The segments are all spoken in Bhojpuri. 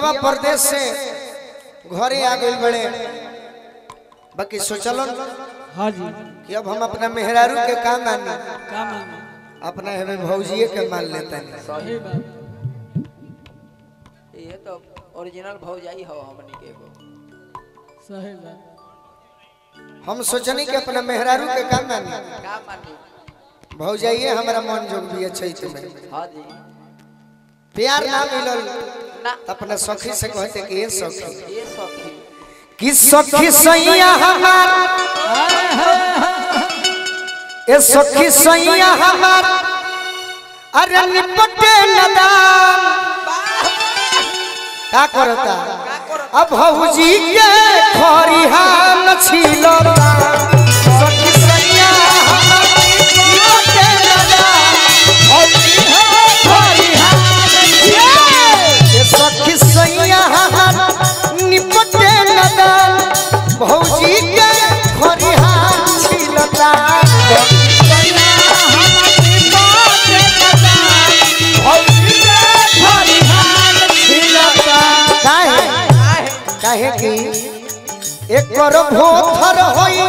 पियावा परदेश से घरे आ गइल बड़े बाकी सोचलो हाँ जी कि अब हम अपना मेहरारू के काम मानी का मांगे अपना हमें भौजिए के मान लेते हैं सही बात ये तो ओरिजिनल भौजाई हो हमनी के एगो सही बात हम सोचनी कि अपना मेहरारू के काम मानी का मानी भौजाइए हमारा मन जोग भी अच्छा ही तुम्हें हाँ जी प्यार ना मिलल ना तो अपना सखी से कहते कि ये सखी ये सखी कि सखी सैया हमार ए सखी सैया हमार अरे निपटे नदान का करता अब भौजी के खरिहान छिलता सखी सैया हमार निपटे नदान भौजी के खरिहान छिलता। ए सखी सैया हमार निपटे नदान भौजी के खरिहान छिलता काहे काहे कि एकर भोथर होई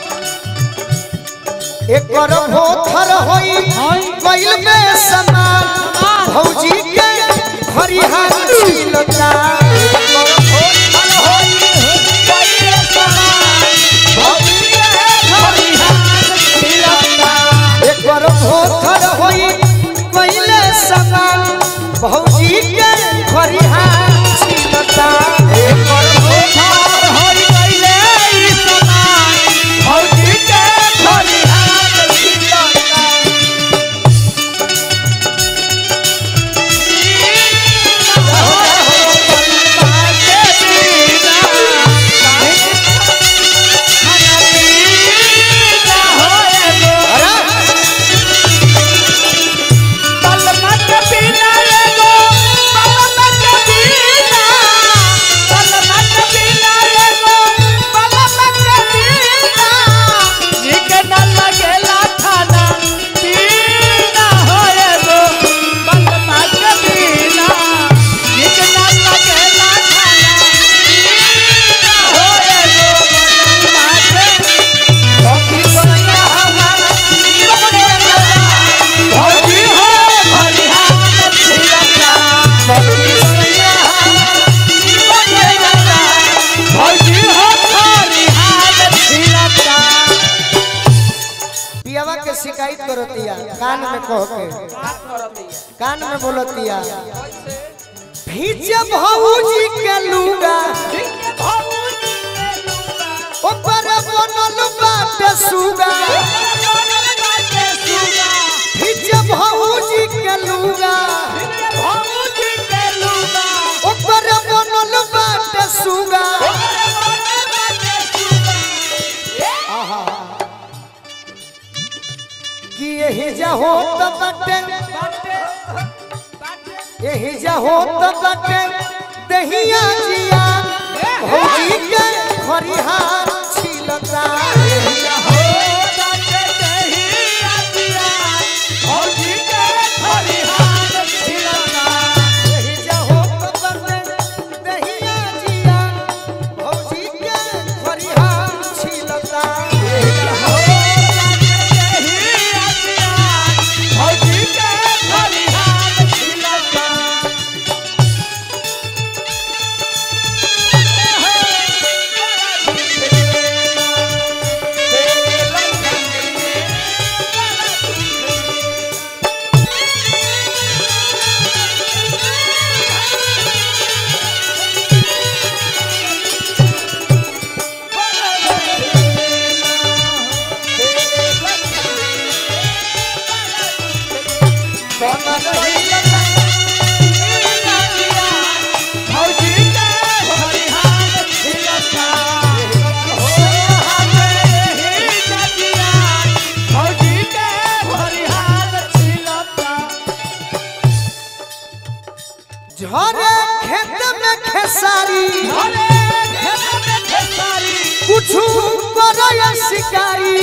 एकर भोथर होई गइल में समान भौजी के खरिहान छिलता एकर भोथर होई गइल में समान भौजी के खरिहान छिलता एकर भोथर होई गइल समान भौजी के खरिहान छिलता एकर भोथर होई गइल समान भौजी के खरिहान छिलता पियावा के शिकायत करतिया कान में कह के कान में बोलतिया भीजे भौजी के लूगा ऊपर बनल बाटे सुगा भीजे भौजी के लूगा ऊपर बनल बाटे सुगा आहा कि यही जा हो त बाटे यही जा हो त बाटे दहिया जिया भौजी के खरिहार छिलता यही जा हो बाटे दहिया जिया भौजी के खरिहार छिलता यही जा हो त बाटे दहिया जिया भौजी के खरिहार छिलता यही जा हो बाटे दहिया जिया भौजी के खरिहार छिलता झरे खेत में खेसारी कुछ करे शिकारी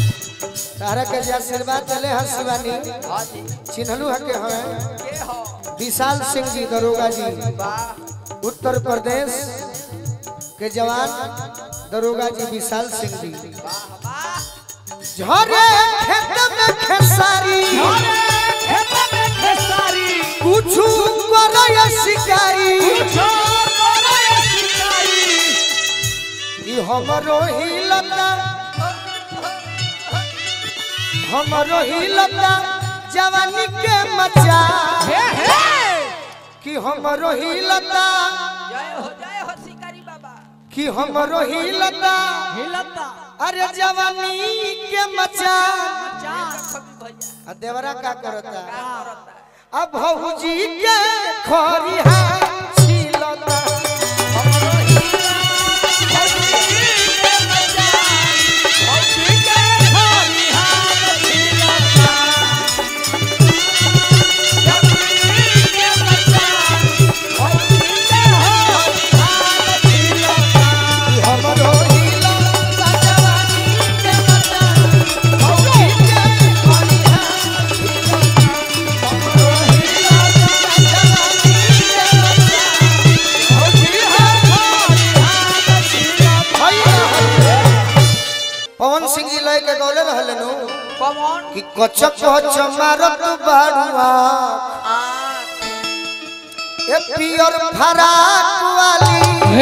तारा के जे आशीर्वाद चले हंसवानी हाँ जी चिन्हलू हके हमें के हो विशाल सिंह जी दरोगा जी वाह उत्तर प्रदेश के जवान दरोगा जी विशाल सिंह जी झरे खेत में खेसारी कुछ करय शिकारी ई हमरो ही लता हमरो ही लता जवानी के मचा कि हमरो ही लता जय हो जय हो शिकारी बाबा कि हमरो ही लता हिलता अरे जवानी के मचा खबी भैया आ देवरा का करता क्या करता है अब भौजी के खरिहा छिलता कि हमरो ही लता जवानी के मचा भौजी के खरिहा हमरो ही लता जवानी के मचा भौजी के खरिहा पवन सिंह जी लय के गौले रहले नु कमॉन कि कचक कच मारत बाड़ुआ आँख ए पियर फराक वाली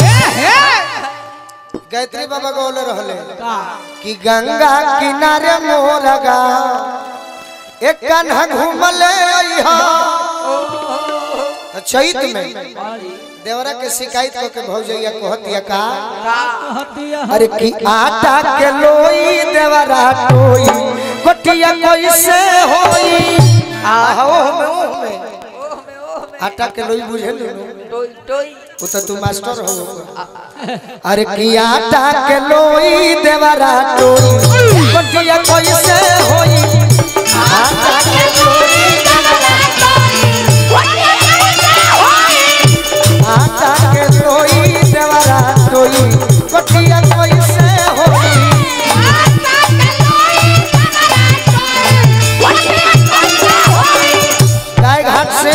गायत्री बाबा गौले रहले कि गंगा किनारे मोरगा एक कान्हा घूमले अइहा तो चैत में देवरा के शिकायत को के भौजैया कहतिया का हतिया अरे की आटा के लोई देवरा टोई कोटिया कैसे होई आहो में ओह में ओह में ओह में आटा के लोई बुझे नु टोई टोई वो तो तू मास्टर हो अरे की आटा के लोई देवरा टोई कोटिया कैसे होई आटा के लोई आटा के लोई देवरा टोई कोटिया कैसे होई गाय घाट से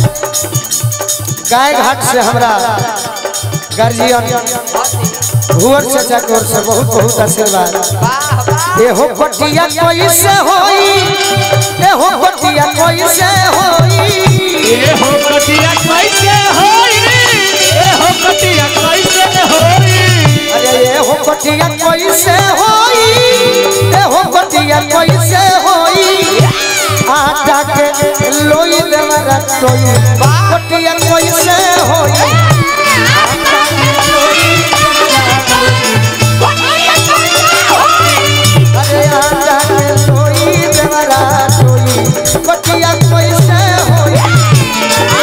गाय घाट से हमरा गार्जियन भुवर चाचा की ओर से बहुत बहुत आशीर्वाद वाह वाह एहो पटिया कैसे होई एहो पटिया कैसे होई ए हो कटिया कैसे होई ए हो कटिया कैसे होई अरे एहो पटिया कैसे होई एहो पटिया कैसे होई आटा के लोई देवरा टोई पटिया कैसे होई अरे आटा के लोई देवरा टोई पटिया कैसे होई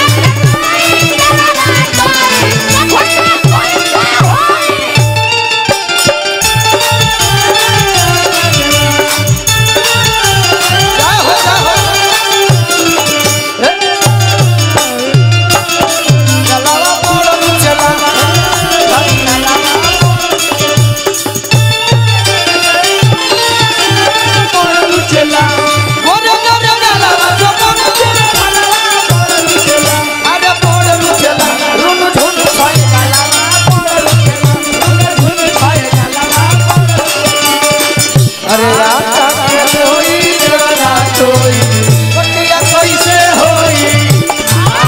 जय हो जय हो चलावा बोलो चला चला बोलो बोलो चलावा जो बोलो चला अरे बोलो चला रुन झुन भाई अरे राता के कोई जगना कोई पटिया कैसे होई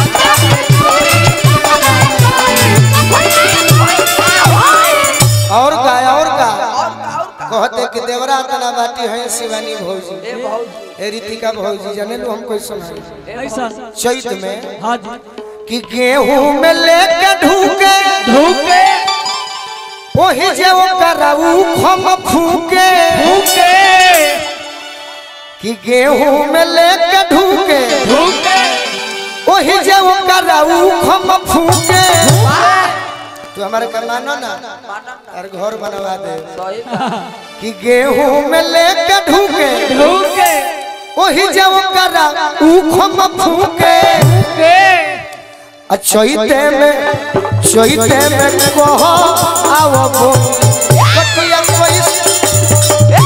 और का और का और का और का कहते कि देवरा तना बाटी है शिवानी भौजी ए भौजी ए रितिका भौजी जाने लो हम कोई सुनाई ऐसा चैत में हाँ जी कि गेहूं में लेके ढूके धूके वही जे कराऊ खम फूके धूके कि गेहूं में लेके ढूके धूके वही जे कराऊ खम फूके तू हमारे का मानो ना मानम और घर बनवा दे सही बात कि गेहूं में लेके ढूके धूके वही जे कराऊ खम फूके धूके चैते में चैते में कह आओ बो कटिया कैसे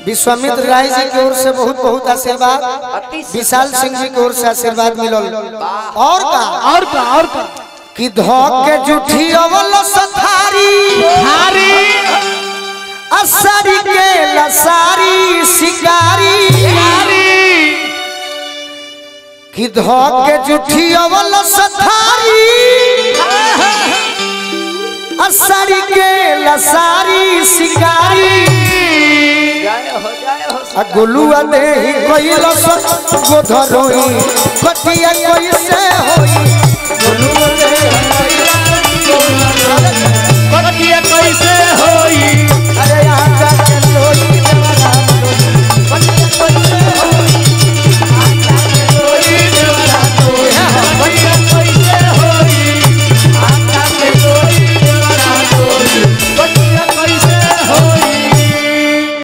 विश्वामित्र राय जी की ओर से बहुत बहुत आशीर्वाद अति विशाल सिंह जी की ओर से आशीर्वाद मिलल और का और का और का कि धोक के जुठी अवल सथारी हारी असरी के लसारी शिकारी हारी कि धोक के जुठी अवल सथारी असरी के लसारी शिकारी जय हो जय हो आ गोलुआ देही कोइल गोधरोई कटिया कोई से होई गोलुआ देही कटिया कैसे होई अरे यहाँ